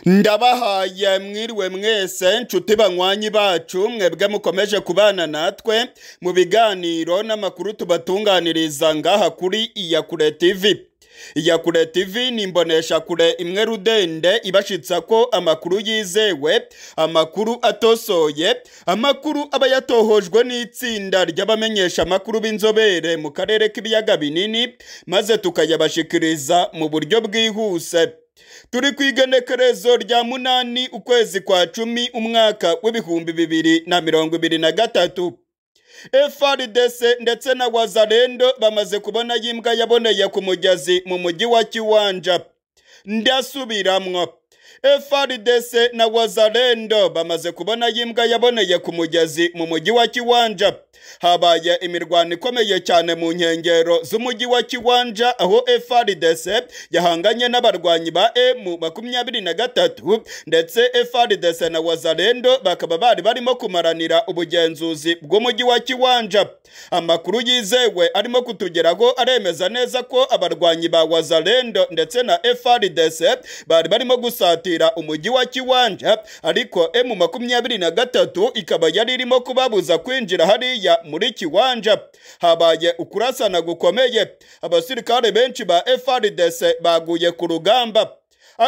ndabahaye mwiriwe mwese nshuti banywanyi bacu mwebwe mukomeje kubana natwe mu biganiro n'amakuru tubatunganiriza ngaha kuri iyakure tv iyakure tv ni imboneshakure imwe rudende ibashitsa ko amakuru yizewe amakuru atosoye amakuru aba yatohojwe n'itsinda ry'abamenyesha amakuru b'inzobere mu karere k'ibiyaga binini maze tukayabashikiriza mu buryo bwihuse turi ku igenekerezo rya munani ukwezi kwa cumi umwaka w'ibihumbi bibiri na mirongo ibiri na gatatu FRDC ndetse na wazarendo bamaze kubona y'imbwa yaboneye ku mugezi mu mujyi wa kiwanja ndasubiramwo FRDC na wazarendo bamaze kubona y'imbwa yaboneye ku mugezi mu mujyi wa kiwanja habaye imirwano ikomeye cyane mu nkengero z'umujyi wa kiwanja aho FRDC yahanganye n'abarwanyi ba M makumyabiri na gatatu ndetse FRDC na wazarendo bakaba bari barimo kumaranira ubugenzuzi bw'umujyi wa kiwanja amakuru yizewe arimo kutugeraho aremeza neza ko abarwanyi ba wazarendo ndetse na FRDC bari barimo gusatira umujyi wa kiwanja ariko M makumyabiri na gatatu ikaba yari irimo kubabuza kwinjira hariya muri kiwanja habaye ukurasana gukomeye abasirikare benshi ba FRDC baguye ku rugamba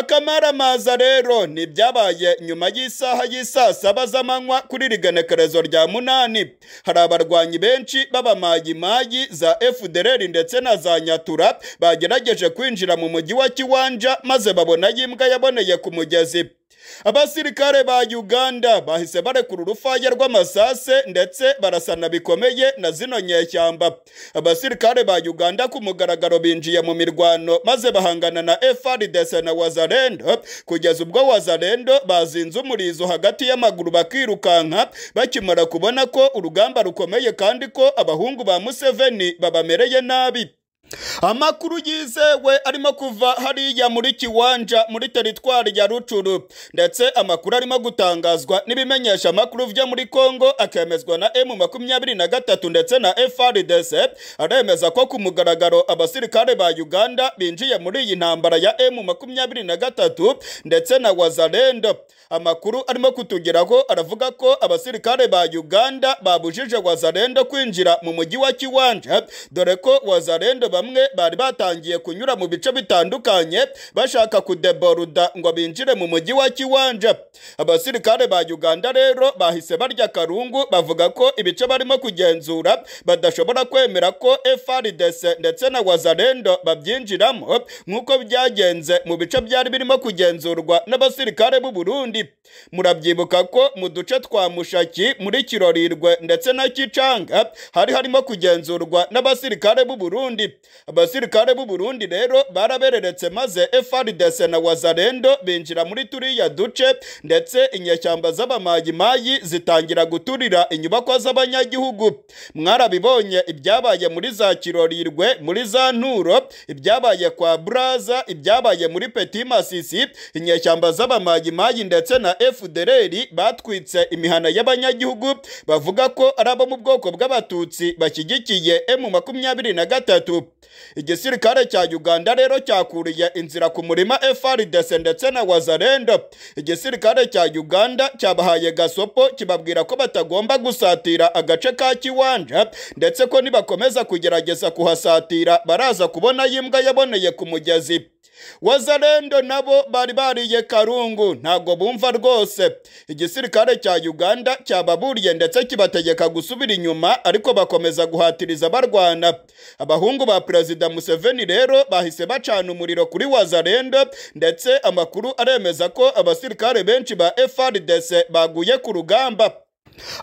akamaramaza rero ni byabaye nyuma y'isaha y'isaa saba z'amanywa kuri rigenekerezo rya munani hari abarwanyi benshi b'abamayimayi za FDLR ndetse na za nyatura bagerageje kwinjira mu mujyi wa kiwanja maze babona y'imbwa yaboneye ku mugezi abasirikare ba uganda bahise barekura urufaya rw'amasase ndetse barasana bikomeye na zino nyeshyamba abasirikare ba uganda ku mugaragaro binjiye mu mirwano maze bahangana na frdc na wazarendo kugeza ubwo wazarendo bazinze umurizo hagati y'amaguru bakirukanka bakimara kubona ko urugamba rukomeye kandi ko abahungu ba museveni babamereye nabi amakuru yizewe arimo kuva hariya muri kiwanja muri teritwari ya rucuru ndetse amakuru arimo gutangazwa n'ibimenyesha amakuru byo muri kongo akemezwa na emu makumyabiri na gatatu ndetse na frdc aremeza ko ku mugaragaro abasirikare ba uganda binjiye muri iyi ntambara ya emu makumyabiri na gatatu ndetse na wazarendo amakuru arimo kutugeraho aravuga ko abasirikare ba uganda babujije wazarendo kwinjira mu mujyi wa kiwanja dore ko wazarendo bamwe bari batangiye kunyura mu bice bitandukanye bashaka kudeboruda ngo binjire mu mujyi wa kiwanja abasirikare ba uganda rero bahise barya karungu bavuga ko ibice barimo kugenzura badashobora kwemera ko frdc ndetse na wazarendo babyinjiramo nk'uko byagenze mu bice byari birimo kugenzurwa n'abasirikare b'u burundi murabyibuka ko mu duce twa mushaki muri kirorirwe ndetse na kicanga hari harimo kugenzurwa n'abasirikare b'u burundi abasirikare b'u Burundi rero barabereretse maze FRDC na Wazarendo binjira muri turiya duce ndetse inyeshyamba z'abamayimayi zitangira guturira inyubako z'abanyagihugu mwarabibonye ibyabaye muri za kirorirwe muri za nturo ibyabaye kwa buraza ibyabaye muri Petit Masisi inyeshyamba z'abamayimayi ndetse na FDLR batwitse imihana y'abanyagihugu bavuga ko ari abo mu bwoko bw'abatutsi bashyigikiye M makumyabiri na gatatu igisirikare cya uganda rero cyakuriye inzira ku murima frdc ndetse na wazarendo igisirikare cya uganda cyabahaye gasopo kibabwira ko batagomba gusatira agace ka kiwanja ndetse ko nibakomeza kugerageza kuhasatira baraza kubona y'imbwa yaboneye ku mugezi wazarendo nabo bari bariye karungu ntabwo bumva rwose igisirikare cya uganda cyababuriye ndetse kibategeka gusubira inyuma ariko bakomeza guhatiriza barwana abahungu ba perezida museveni rero bahise bacana umuriro kuri wazarendo ndetse amakuru aremeza ko abasirikare benshi ba frdc baguye ku rugamba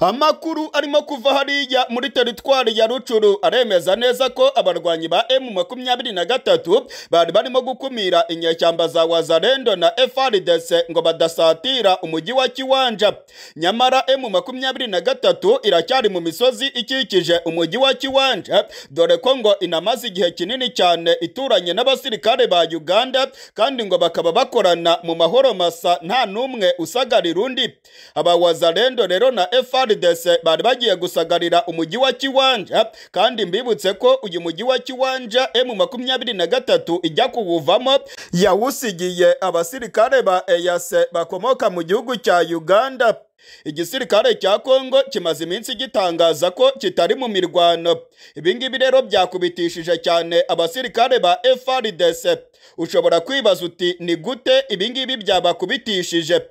amakuru arimo kuva hariya muri teritwari ya rucuru aremeza neza ko abarwanyi ba emu makumyabiri na gatatu bari barimo gukumira inyeshyamba za wazarendo na frdc ngo badasatira umujyi wa kiwanja nyamara emu makumyabiri na gatatu iracyari mu misozi ikikije umujyi wa kiwanja dore ko ngo inamaze igihe kinini cyane ituranye n'abasirikare ba uganda kandi ngo bakaba bakorana mu mahoro masa nta n'umwe usagarira undi aba wazarendo rero na F FRDC bari bagiye gusagarira umujyi wa Kiwanja kandi mbibutse ko uyu mujyi wa Kiwanja M makumyabiri na gatatu ijya kuwuvamo yawusigiye abasirikare ba EAC bakomoka mu gihugu cya Uganda igisirikare cya kongo kimaze iminsi gitangaza ko kitari mu mirwano ibi ngibi rero byakubitishije cyane abasirikare ba FRDC ushobora kwibaza uti ni gute ibi ngibi byabakubitishije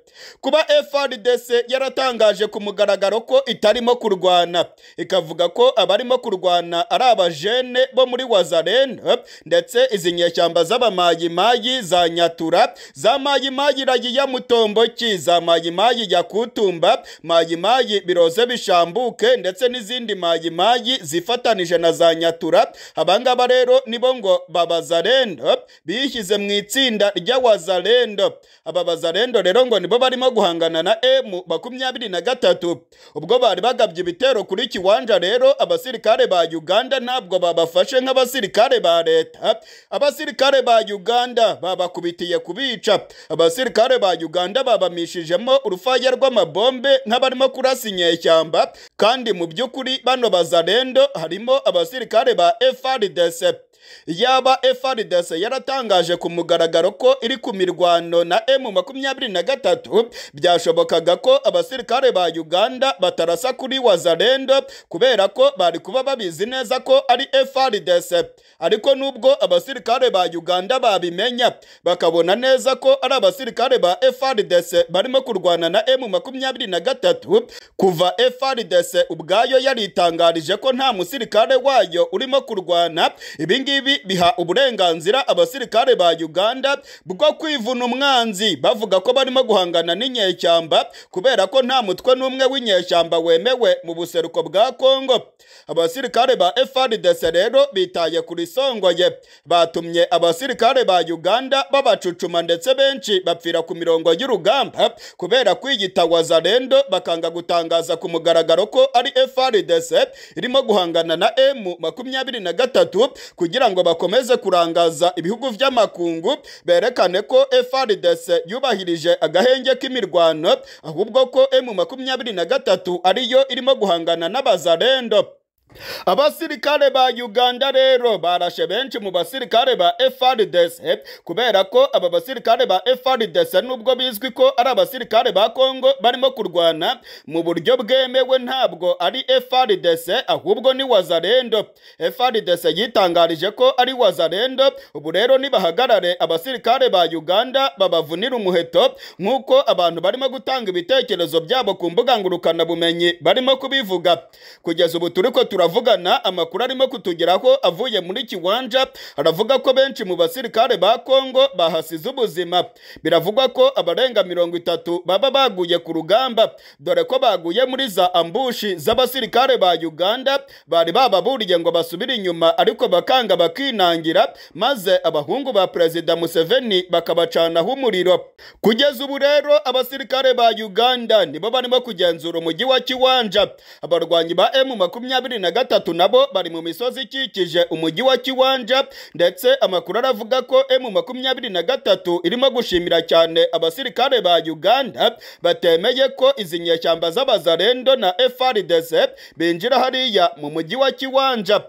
kuba FRDC yaratangaje ku mugaragaro ko itarimo kurwana ikavuga ko abarimo kurwana ari abajene bo muri Wazarene ndetse izi nyeshyamba z'abamayimayi za Nyatura za Mayimayi ya Mutomboki za Mayimayi ya Kutumba Kirumba, mayimayi biroze bishambuke ndetse n'izindi mayimayi zifatanije na za Nyatura. Abangaba rero nibo ngo babazarendo bishyize mu itsinda ry'abazarendo. Aba bazarendo rero ngo nibo barimo guhangana na M makumyabiri na gatatu. Ubwo bari bagabye ibitero kuri Kiwanja rero abasirikare ba Uganda ntabwo babafashe nk'abasirikare ba leta. Abasirikare ba Uganda babakubitiye kubica. Abasirikare ba Uganda babamishijemo urufaya rw'amabombe bombe nk'abarimo kurasa inyeshyamba kandi mu by'ukuri bano bazarendo harimo abasirikare ba FRDC yaba FRDC yaratangaje ku mugaragaro ko iri ku mirwano na M23 byashobokaga ko abasirikare ba Uganda batarasa kuri Wazalendo kubera ko bari kuba babizi neza ko ari FRDC ariko nubwo abasirikare ba Uganda babimenya bakabona neza ko ari abasirikare ba FRDC barimo kurwana na M23 kuva FRDC ubwayo yaritangarije ko nta musirikare wayo urimo kurwana ibi ngibi biha uburenganzira abasirikare ba Uganda bwo kwivuna umwanzi bavuga ko barimo guhangana n'inyeshyamba kubera ko nta mutwe n'umwe w'inyeshyamba wemewe mu buseruko bwa Kongo abasirikare ba FRDC rero bitaye kuri songoye batumye abasirikare ba Uganda babacucuma ndetse benshi bapfira ku mirongo y'urugamba kubera kwiyita wazarendo bakanga gutangaza ku mugaragaro ko ari FRDC irimo guhangana na M makumyabiri na gatatu kugira ngo bakomeze kurangaza ibihugu by'amakungu berekane ko FRDC yubahirije agahenge k'imirwano ahubwo ko M makumyabiri na gatatu ariyo irimo guhangana n'abazarendo abasirikare ba uganda rero barashe benshi mu basirikare ba FRDC kubera ko aba basirikare ba FRDC nubwo bizwi ko ari abasirikare ba kongo barimo kurwana mu buryo bwemewe ntabwo ari FRDC ahubwo ni wazarendo FRDC yitangarije ko ari wazarendo ubu rero nibahagarare abasirikare ba uganda babavunira umuheto nk'uko abantu barimo gutanga ibitekerezo byabo ku mbuga ngurukanabumenyi barimo kubivuga kugeza ubu turi ko tura turavugana amakuru arimo kutugeraho avuye muri kiwanja aravuga ko benshi mu basirikare ba kongo bahasize ubuzima biravugwa ko abarenga mirongo itatu baba baguye ku rugamba dore ko baguye muri za ambushi z'abasirikare ba uganda bari bababuriye ngo basubire inyuma ariko bakanga bakinangira maze abahungu ba perezida museveni bakabacanaho umuriro kugeza ubu rero abasirikare ba uganda nibo barimo kugenzura umujyi wa kiwanja abarwanyi ba emu makumyabiri na gatatu nabo bari mu misozi ikikije umujyi wa Kiwanja ndetse amakuru aravuga ko M makumyabiri na gatatu irimo gushimira cyane abasirikare ba Uganda batemeye ko izi nyeshyamba z'abazarendo na FRDC binjira hariya mu mujyi wa Kiwanja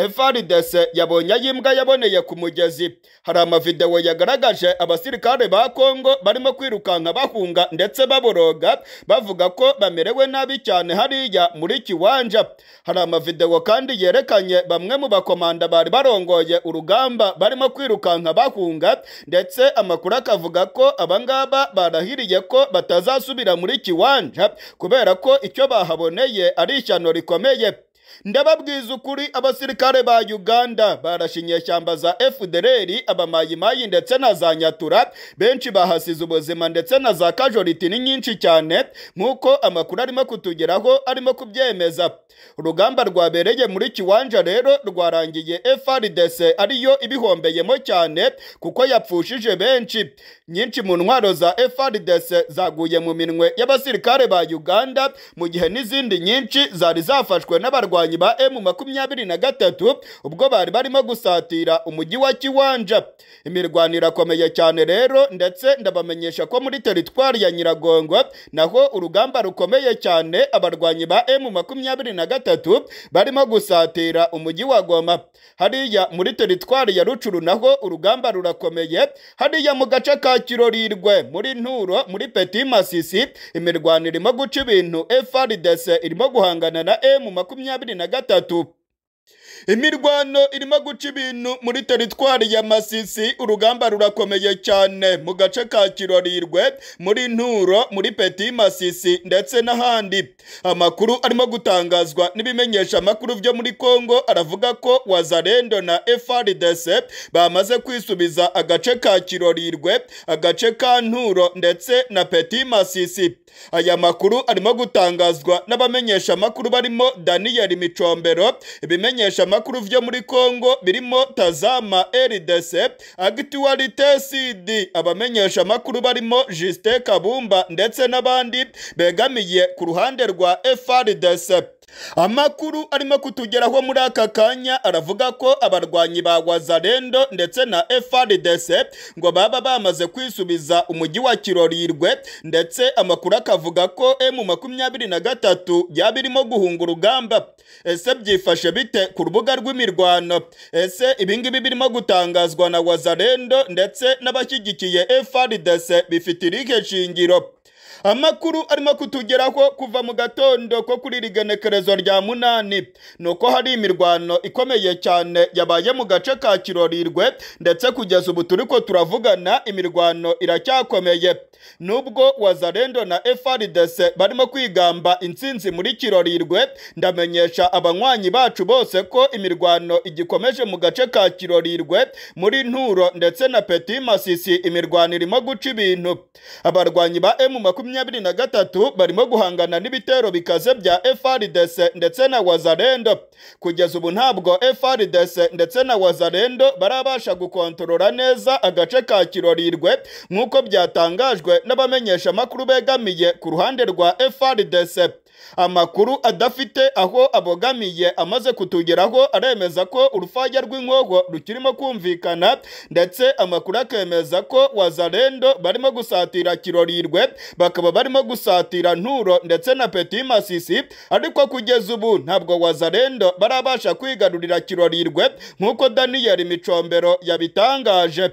FRDC yabonye y'imbwa yaboneye ku mugezi hari amavidewo yagaragaje abasirikare ba Kongo barimo kwirukanka bahunga ndetse baboroga bavuga ko bamerewe nabi cyane hariya muri Kiwanja hari amavidewo kandi yerekanye bamwe mu bakomanda bari barongoye urugamba barimo kwirukanka bahunga ndetse amakuru akavuga ko abangaba barahiriye ko batazasubira muri Kiwanja kubera ko icyo bahaboneye ari ishyano rikomeye ndababwiza ukuri abasirikare ba Uganda barashe inyeshyamba za FDLR abamayimayi ndetse na za Nyatura benshi bahasize ubuzima ndetse na za kajoriti ni nyinshi cyane nk'uko amakuru arimo kutugeraho arimo kubyemeza urugamba rwabereye muri Kiwanja rero rwarangiye FRDC ariyo ibihombeyemo cyane kuko yapfushije benshi nyinshi mu ntwaro za FRDC zaguye mu minwe y'abasirikare ba Uganda mu gihe n'izindi nyinshi zari zafashwe n'abarwanyi barwanyi ba emu makumyabiri na gatatu ubwo bari barimo gusatira umujyi wa kiwanja imirwanire akomeye cyane rero ndetse ndabamenyesha ko muri teritwari ya nyiragongo naho urugamba rukomeye cyane abarwanyi ba emu makumyabiri na gatatu barimo gusatira umujyi wa goma hariya muri teritwari ya rucuru naho urugamba rurakomeye hariya mu gace ka kirorirwe muri nturo muri peti masisi imirwano irimo guca ibintu frdc irimo guhangana na emu makumyabiri na gatatu imirwano irimo guca ibintu muri teritwari ya masisi urugamba rurakomeye cyane mu gace ka kirorirwe muri nturo muri peti masisi ndetse n'ahandi amakuru arimo gutangazwa n'ibimenyesha amakuru byo muri kongo aravuga ko wazarendo na frdc bamaze kwisubiza agace ka kirorirwe agace ka nturo ndetse na peti masisi aya makuru arimo gutangazwa n'abamenyesha amakuru barimo daniyeli micombero ibimenyesha amakuru byo muri Kongo birimo Tazama RDC Actualité CD abamenyesha amakuru barimo Justin Kabumba ndetse n'abandi begamiye ku ruhande rwa FRDC amakuru arimo kutugeraho muri aka kanya aravuga ko abarwanyi ba wazarendo ndetse na frdc ngo baba bamaze kwisubiza umujyi wa kirorirwe ndetse amakuru akavuga ko emu makumyabiri na gatatu yaba irimo guhunga urugamba ese byifashe bite ku rubuga rw'imirwano ese ibingibi birimo gutangazwa na wazarendo ndetse n'abashyigikiye frdc bifite irihe shingiro amakuru arimo kutugeraho kuva mu gatondo ko kuri iri genekerezo rya munani ni uko hari imirwano ikomeye cyane yabaye mu gace ka kirorirwe ndetse kugeza ubu turi ko turavugana imirwano iracyakomeye nubwo wazarendo na frdc barimo kwigamba intsinzi muri kirorirwe ndamenyesha abanywanyi bacu bose ko imirwano igikomeje mu gace ka kirorirwe muri nturo ndetse na peti masisi imirwano irimo guca ibintu abarwanyi ba emu makumyabiri na gatatu barimo guhangana n'ibitero bikaze bya frdc ndetse na wazarendo kugeza ubu ntabwo frdc ndetse na wazarendo barabasha gukontorora neza agace ka kirorirwe nk'uko byatangajwe n'abamenyesha amakuru begamiye ku ruhande rwa frdc amakuru adafite aho abogamiye amaze kutugeraho aremeza ko urufaya rw'inkogo rukirimo kumvikana ndetse amakuru akemeza ko wazarendo barimo gusatira kirorirwe bakaba barimo gusatira nturo ndetse na peti masisi ariko kugeza ubu ntabwo wazarendo barabasha kwigarurira kirorirwe nk'uko daniyeli micombero yabitangaje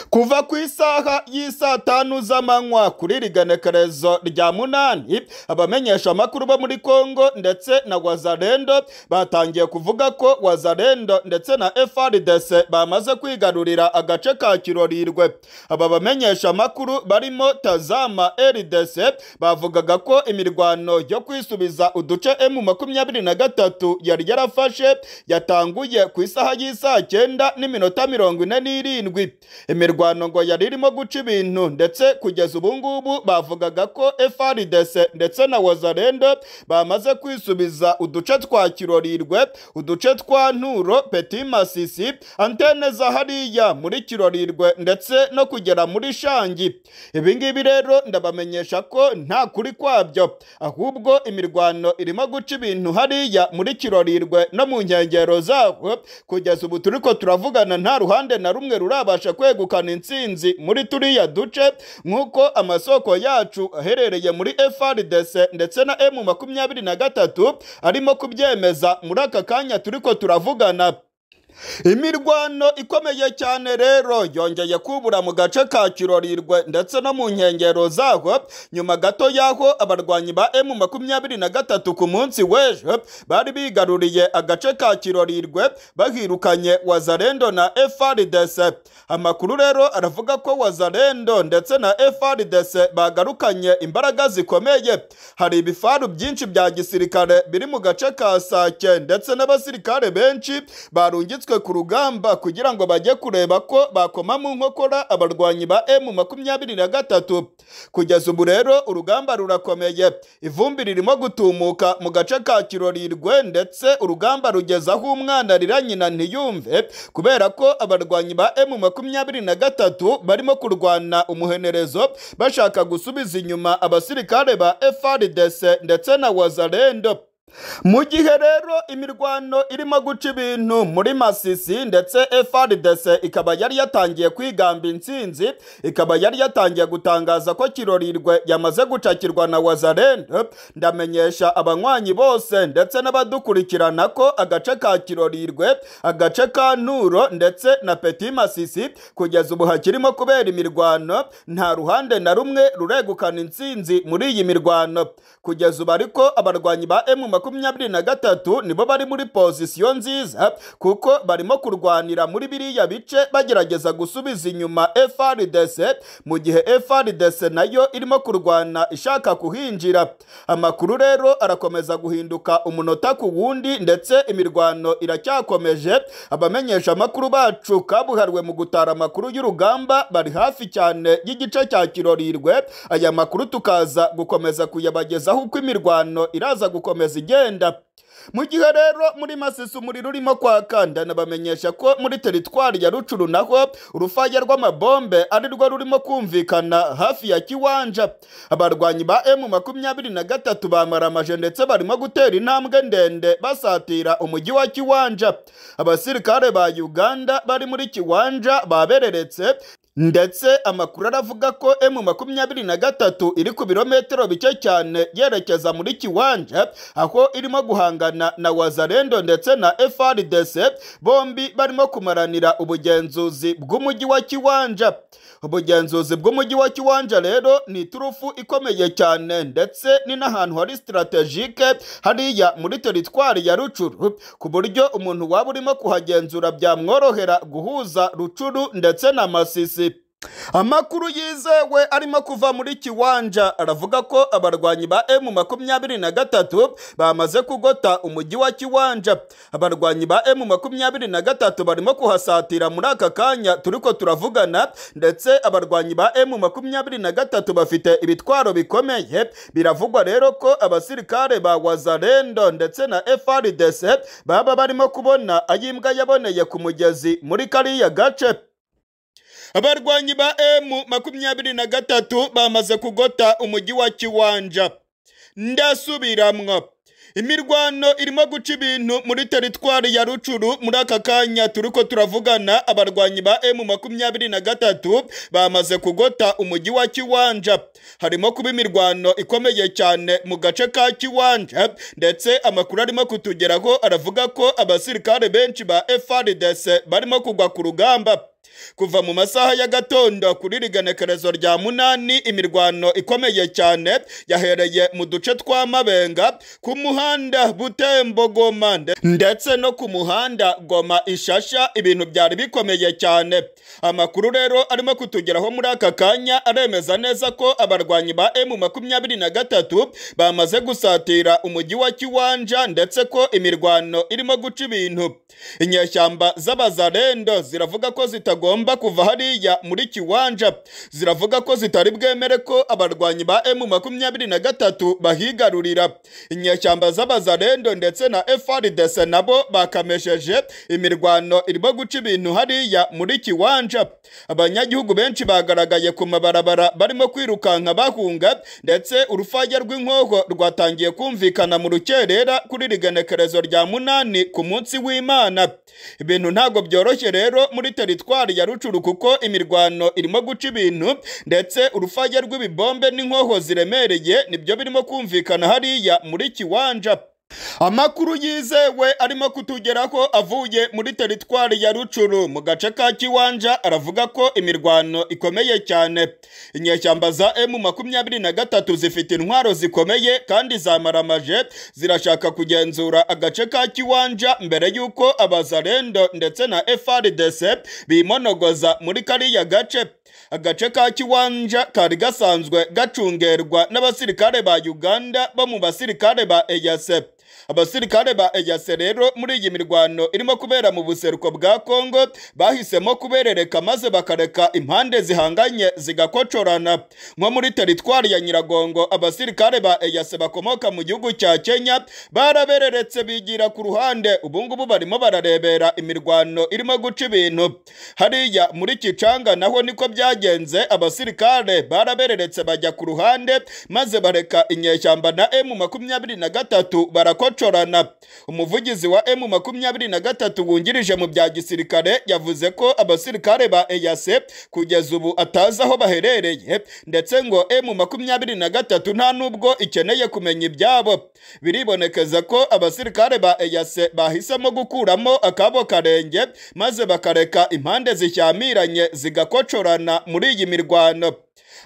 kuva ku isaha y'isaa tanu z'amanywa kuri iri genekerezo rya munani abamenyesha amakuru bo muri kongo ndetse na wazarendo batangiye kuvuga ko wazarendo ndetse na frdc bamaze kwigarurira agace ka kirorirwe aba bamenyesha amakuru barimo tazama rdc bavugaga ko imirwano yo kwisubiza uduce emu makumyabiri na gatatu yari yarafashe yatanguye ku isaha y'isaa cyenda n'iminota mirongo ine n'irindwi imirwano ngo yari irimo guca ibintu ndetse kugeza ubu ngubu bavugaga ko frdc ndetse na wazarendo bamaze kwisubiza uduce twa kirorirwe uduce twa nturo peti masisi antene za hariya muri kirorirwe ndetse no kugera muri shangi ibi ngibi rero ndabamenyesha ko nta kuri kwabyo ahubwo imirwano irimo guca ibintu hariya muri kirorirwe no mu nkengero zaho kugeza ubu turi ko turavugana nta ruhande na rumwe rurabasha kwe kwegukana intsinzi muri turiya duce nk'uko amasoko yacu aherereye muri frdc ndetse na emu makumyabiri na gatatu arimo kubyemeza muri aka kanya turi ko turavugana imirwano ikomeye cyane rero yongeye kubura mu gace ka kirorirwe ndetse no mu nkengero zaho nyuma gato y'aho abarwanyi ba emu makumyabiri na gatatu ku munsi w'ejo bari bigaruriye agace ka kirorirwe bahirukanye wazarendo na frdc amakuru rero aravuga ko wazarendo ndetse na frdc bagarukanye imbaraga zikomeye hari ibifaru byinshi bya gisirikare biri mu gace ka sake ndetse n'abasirikare benshi barungitswe bafitwe ku rugamba kugira ngo bajye kureba ko bakoma mu nkokora abarwanyi ba emu makumyabiri na gatatu kugeza ubu rero urugamba rurakomeye ivumbi ririmo gutumuka mu gace ka kirorirwe ndetse urugamba rugeza aho umwana arira nyina ntiyumve kubera ko abarwanyi ba emu makumyabiri na gatatu barimo kurwana umuhenerezo bashaka gusubiza inyuma abasirikare ba frdc ndetse na wazarendo mu gihe rero imirwano irimo guca ibintu muri masisi ndetse frdc ikaba yari yatangiye kwigamba intsinzi ikaba yari yatangiye gutangaza ko kirorirwe yamaze gucakirwa na wazarende ndamenyesha abanywanyi bose ndetse n'abadukurikirana ko agace ka kirorirwe agace ka nturo ndetse na peti masisi kugeza ubu hakirimo kubera imirwano nta ruhande na rumwe ruregukana intsinzi muri iyi mirwano kugeza ubu ariko abarwanyi ba emu makumyabiri na gatatu nibo bari muri pozisiyo nziza kuko barimo kurwanira muri biriya bice bagerageza gusubiza inyuma frdc mu gihe frdc nayo irimo kurwana ishaka kuhinjira amakuru rero arakomeza guhinduka umunota ku wundi ndetse imirwano iracyakomeje abamenyesha amakuru bacu kabuhariwe mu gutara amakuru y'urugamba bari hafi cyane y'igice cya kirorirwe aya makuru tukaza gukomeza kuyabagezaho uko imirwano iraza gukomeza igenda mu gihe rero muri masisi umuriro urimo kwaka ndanabamenyesha ko muri teritwari ya rucuru naho urufaya rw'amabombe ari rwo rurimo kumvikana hafi ya kiwanja abarwanyi ba emu makumyabiri na gatatu bamaramaje ndetse barimo gutera intambwe ndende basatira umujyi wa kiwanja abasirikare ba uganda bari muri kiwanja babereretse ndetse amakuru aravuga ko emu makumyabiri na gatatu iri ku birometero bike cyane yerekeza muri kiwanja aho irimo guhangana na wazarendo ndetse na frdc bombi barimo kumaranira ubugenzuzi bw'umujyi wa kiwanja ubugenzuzi bw'umujyi wa kiwanja rero ni iturufu ikomeye cyane ndetse ni n'ahantu hari sitarategike hariya muri teritwari ya rucuru ku buryo umuntu waba urimo kuhagenzura byamworohera guhuza rucuru ndetse na masisi amakuru yizewe arimo kuva muri kiwanja aravuga ko abarwanyi ba emu makumyabiri na gatatu bamaze kugota umujyi wa kiwanja abarwanyi ba emu makumyabiri na gatatu barimo kuhasatira muri aka kanya turiko turavugana ndetse abarwanyi ba emu makumyabiri na gatatu bafite ibitwaro bikomeye biravugwa rero ko abasirikare ba wazarendo ndetse na frdc baba barimo kubona ayimbwa yaboneye ku mugezi muri kariya gace abarwanyi ba emu makumyabiri na gatatu bamaze kugota umujyi wa kiwanja ndasubiramwo imirwano irimo guca ibintu muri teritwari ya rucuru muri aka kanya turiko turavugana abarwanyi ba emu makumyabiri na gatatu bamaze kugota umujyi wa kiwanja harimo kuba imirwano ikomeye cyane mu gace ka kiwanja ndetse amakuru arimo kutugeraho aravuga ko abasirikare benshi ba frdc barimo kugwa ku rugamba kuva mu masaha ya gatondo kuri rigenekerezo rya munani imirwano ikomeye cyane yahereye mu duce twa mabenga ku muhanda butembo goma ndetse no ku muhanda goma ishasha ibintu byari bikomeye cyane amakuru rero arimo kutugeraho muri aka kanya aremeza neza ko abarwanyi ba emu makumyabiri na gatatu bamaze gusatira umujyi wa kiwanja ndetse ko imirwano irimo guca ibintu inyeshyamba z'abazarendo ziravuga ko zitagomba zigomba kuva hariya muri kiwanja ziravuga ko zitari bwemere ko abarwanyi ba emu makumyabiri na gatatu bahigarurira inyeshyamba z'abazarendo ndetse na frdc nabo bakamesheje imirwano irimo guca ibintu hariya muri kiwanja abanyagihugu benshi bagaragaye ku mabarabara barimo kwirukanka bahunga ndetse urufaya rw'inkoho rwatangiye kumvikana mu rukerera kuri rigenekerezo rya munani ku munsi w'imana ibintu ntabwo byoroshye rero muri teritwari ya rucuru kuko imirwano irimo guca ibintu ndetse urufaya rw'ibibombe n'inkoho ziremereye nibyo birimo kumvikana hariya muri kiwanja amakuru yizewe arimo kutugeraho avuye muri teritwari ya rucuru mu gace ka kiwanja aravuga ko imirwano ikomeye cyane inyeshyamba za emu makumyabiri na gatatu zifite intwaro zikomeye kandi zamaramaje zirashaka kugenzura agace ka kiwanja mbere y'uko abazarendo ndetse na frdc bimonogoza muri kariya gace agace ka kiwanja kari gasanzwe gacungerwa n'abasirikare ba uganda bo mu basirikare ba eyase abasirikare ba eyase rero muri iyi mirwano irimo kubera mu buseruko bwa kongo bahisemo kuberereka maze bakareka impande zihanganye zigakocorana nko muri teritwari ya nyiragongo abasirikare ba eyase bakomoka mu gihugu cya kenya barabereretse bigira ku ruhande ubungubu barimo bararebera imirwano irimo guca ibintu hariya muri kicanga naho niko byagenze abasirikare barabereretse bajya ku ruhande maze bareka inyeshyamba na emu makumyabiri na gatatu bara barakocorana umuvugizi wa emu makumyabiri na gatatu wungirije mu bya gisirikare yavuze ko abasirikare ba eyase kugeza ubu atazi aho baherereye ndetse ngo emu makumyabiri na gatatu nta nubwo ikeneye kumenya ibyabo biribonekeza ko abasirikare ba eyase bahisemo gukuramo akabo karenge maze bakareka impande zishyamiranye zigakocorana muri iyi mirwano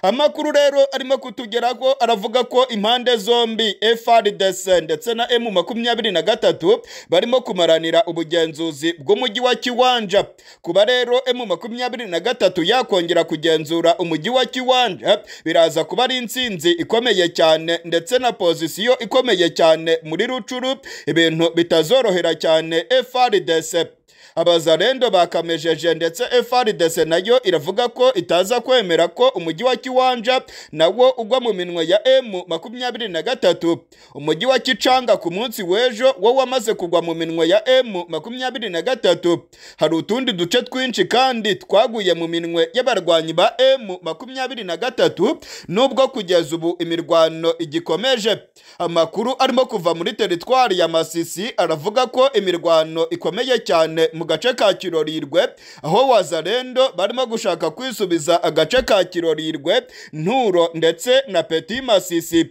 amakuru rero arimo kutugeraho aravuga ko impande zombi FRDC ndetse na M makumyabiri na gatatu barimo kumaranira ubugenzuzi bw'umujyi wa Kiwanja kuba rero M makumyabiri na gatatu yakongera kugenzura umujyi wa Kiwanja biraza kuba ari insinzi ikomeye cyane ndetse na pozisiyo ikomeye cyane muri rucuru ibintu bitazorohera cyane FRDC abazarendo bakamejeje ndetse FRDC nayo iravuga ko itaza kwemera ko umujyi wa Kiwanja nawo ugwa mu minwe ya M makumyabiri na gatatu umujyi wa Kicanga ku munsi w'ejo wo wamaze kugwa mu minwe ya M makumyabiri na gatatu hari utundi duce twinshi kandi twaguye mu minwe y'abarwanyi ba M makumyabiri na gatatu nubwo kugeza ubu imirwano igikomeje amakuru arimo kuva muri teritwari ya Masisi aravuga ko imirwano ikomeye cyane mu gace ka Kirorirwe aho wazarendo barimo gushaka kwisubiza agace ka Kirorirwe Nturo ndetse na Petit Masisi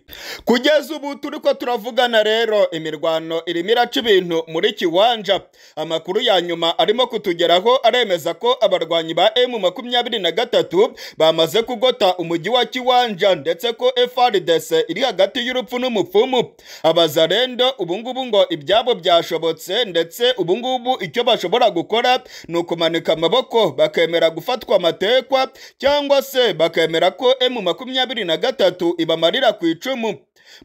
kugeza ubu turi ko turavugana rero imirwano irimo iraca ibintu muri Kiwanja amakuru ya nyuma arimo kutugeraho aremeza ko abarwanyi ba M makumyabiri na gatatu bamaze kugota umujyi wa Kiwanja ndetse ko FRDC iri hagati y'urupfu n'umupfumu abazarendo ubungubu ngo ibyabo byashobotse ndetse ubungubu icyo bashobora gukora ni ukumanika amaboko bakemera gufatwa amatekwa cyangwa se bakemera ko M makumyabiri na gatatu ibamarira ku icumu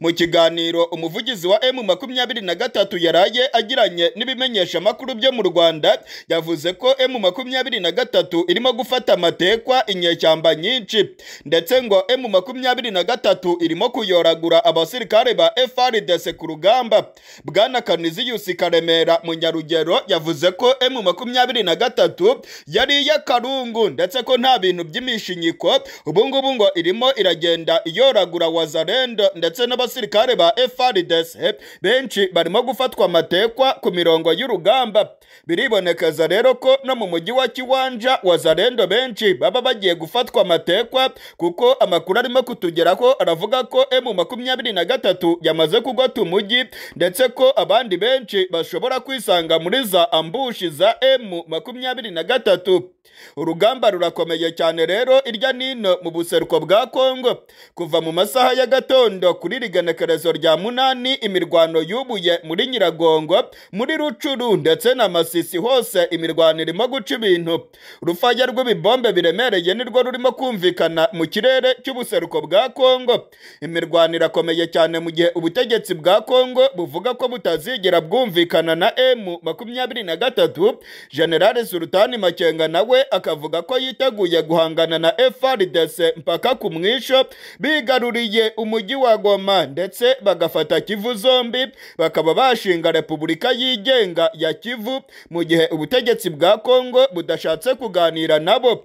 mu kiganiro umuvugizi wa M makumyabiri na gatatu yaraye agiranye n'ibimenyesha amakuru byo mu Rwanda yavuze ko M makumyabiri na gatatu irimo gufata amatekwa inyeshyamba nyinshi ndetse ngo M makumyabiri na gatatu irimo kuyoragura abasirikare ba FRDC ku rugamba Bwana Kaniziyusi Karemera mu Nyarugero yavuze ko M makumyabiri na gatatu yari iy'akarungu ndetse ko nta bintu by'imishinyiko ubu ngubu ngo irimo iragenda iyoragura wazarendo ndetse n'abasirikare ba FRDC benshi barimo gufatwa amatekwa ku mirongo y'urugamba biribonekeza rero ko no mu mujyi wa Kiwanja wazarendo benshi baba bagiye gufatwa amatekwa kuko amakuru arimo kutugeraho aravuga ko M makumyabiri na gatatu yamaze kugota umujyi ndetse ko abandi benshi bashobora kwisanga muri za ambushi za M makumyabiri na gatatu urugamba rurakomeye cyane rero irya nino mu buseruko bwa Kongo kuva mu masaha y'agatondo kuri rigenekerezo rya munani imirwano yubuye muri Nyiragongo muri Rucuru ndetse na Masisi hose imirwano irimo guca ibintu urufaya rw'ibibombe biremereye nirwo rurimo kumvikana mu kirere cy'ubuseruko bwa Kongo imirwano irakomeye cyane mu gihe ubutegetsi bwa Kongo buvuga ko butazigera bwumvikana na M makumyabiri na gatatu General Sultani Makenga nawe akavuga ko yiteguye guhangana na FRDC mpaka ku mwisho bigaruriye umujyi wa Goma ndetse bagafata Kivu zombi bakaba bashinga Repubulika yigenga ya Kivu mu gihe ubutegetsi bwa Kongo budashatse kuganira nabo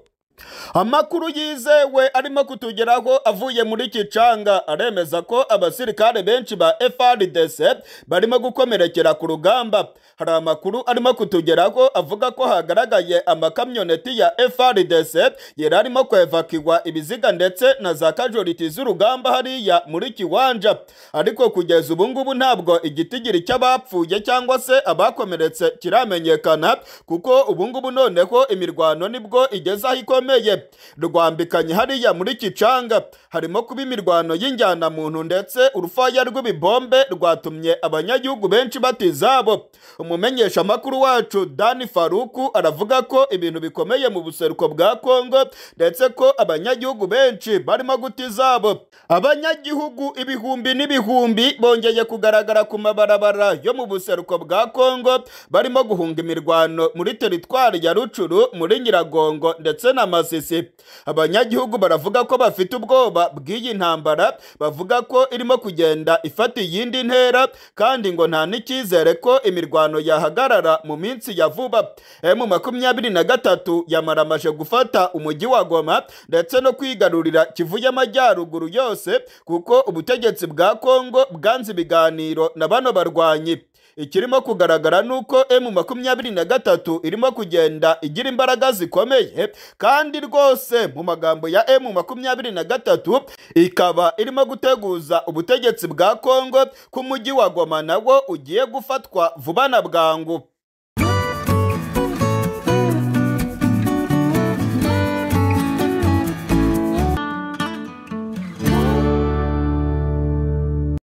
amakuru yizewe arimo kutugeraho avuye muri Kicanga aremeza ko abasirikare benshi ba FRDC barimo gukomerekera ku rugamba hari amakuru arimo kutugeraho avuga ko hagaragaye amakamyoneti ya FRDC yari arimo kwevakirwa ibiziga ndetse na za kajoriti z'urugamba hariya muri Kiwanja ariko kugeza ubu ngubu ntabwo igitigiri cy'abapfuye cyangwa se abakomeretse kiramenyekana kuko ubu ngubu noneho imirwano nibwo igeze aho ikomeye rukomeye rwambikanye hariya muri Kicanga harimo kuba imirwano y'injyana muntu ndetse urufaya rw'ibibombe rwatumye abanyagihugu benshi bata izabo umumenyesha amakuru wacu Dani Faruku aravuga ko ibintu bikomeye mu buseruko bwa Kongo ndetse ko abanyagihugu benshi barimo guta izabo abanyagihugu ibihumbi n'ibihumbi bongeye kugaragara ku mabarabara yo mu buseruko bwa Kongo barimo guhunga imirwano muri teritwari ya Rucuru muri Nyiragongo ndetse na n'amasisi abanyagihugu baravuga ko bafite ubwoba bw'iyi ntambara bavuga ko irimo kugenda ifata iyindi ntera kandi ngo nta n'icyizere ko imirwano yahagarara mu minsi ya vuba emu makumyabiri na gatatu yamaramaje gufata umujyi wa goma ndetse no kwigarurira kivu y'amajyaruguru yose kuko ubutegetsi bwa kongo bwanze ibiganiro na bano barwanyi ikirimo kugaragara ni uko emu makumyabiri na gatatu irimo kugenda igira imbaraga zikomeye kandi rwose mu magambo ya emu makumyabiri na gatatu ikaba irimo guteguza ubutegetsi bwa kongo ko umujyi wa goma nawo ugiye gufatwa vuba na bwangu